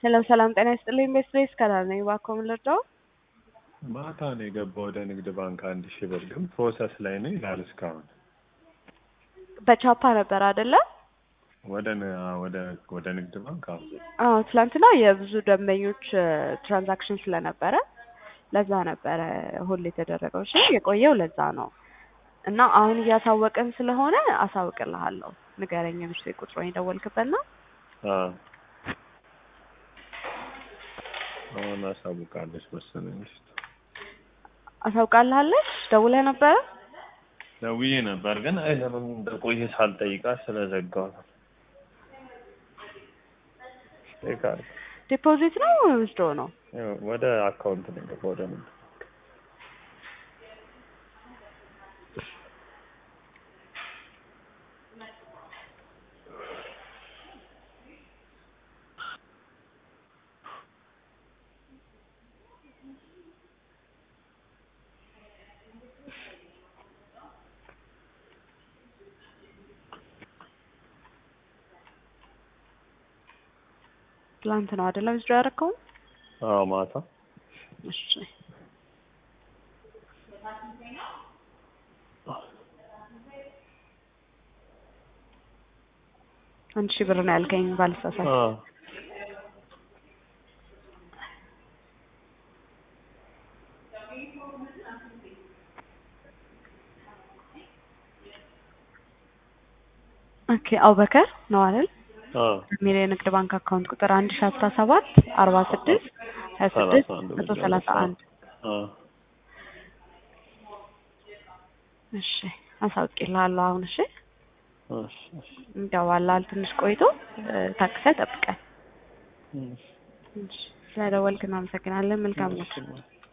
ሄሎ ሰላም ጤና ይስጥልኝ። ቤስትሬስ ከላል ነኝ። እባክዎ ምን ልርዳው? ማታ ነው የገባው ወደ ንግድ ባንክ አንድ ሺህ ብር ግን ፕሮሰስ ላይ ነው ይላል እስካሁን። በቻፓ ነበር አይደለ? ወደ ን- ወደ ወደ ንግድ ባንክ አሁን አዎ ትላንትና የብዙ ደንበኞች ትራንዛክሽን ስለነበረ ለዛ ነበረ ሆል የተደረገው። እሺ የቆየው ለዛ ነው እና አሁን እያሳወቅን ስለሆነ አሳውቅልሃለሁ። ንገረኝ ምስ ቁጥሩን የደወልክበት ነው። አዎ አሁን አሳውቃለች መሰለኝ። አሳውቃልሃለች ደውለህ ነበረ? ደውዬ ነበር ግን አይ ለምን እንደቆየ ሳልጠይቃት ስለዘጋው ነው። ይቃል ዲፖዚት ነው ወስዶ ነው? ወደ አካውንት ነው የገባው ወደ ንግድ ትላንት ነው አይደለ ወስዶ ያደረከው? አዎ ማታ እሺ አንድ ሺህ ብር ነው ያልከኝ ባልሳሳት። አዎ ኦኬ አቡበከር ነው አይደል? አዎ የሚል የንግድ ባንክ አካውንት ቁጥር አንድ ሺ አስራ ሰባት አርባ ስድስት ሀያ ስድስት ሰላሳ አንድ መቶ ሰላሳ አንድ አዎ እሺ አሳውቅልሃለሁ አሁን እሺ እሺ እሺ ይገባላል ትንሽ ቆይቶ ታክሰህ ጠብቀን እሺ እሺ ስለደወልክ እናመሰግናለን መልካም ነው እሺ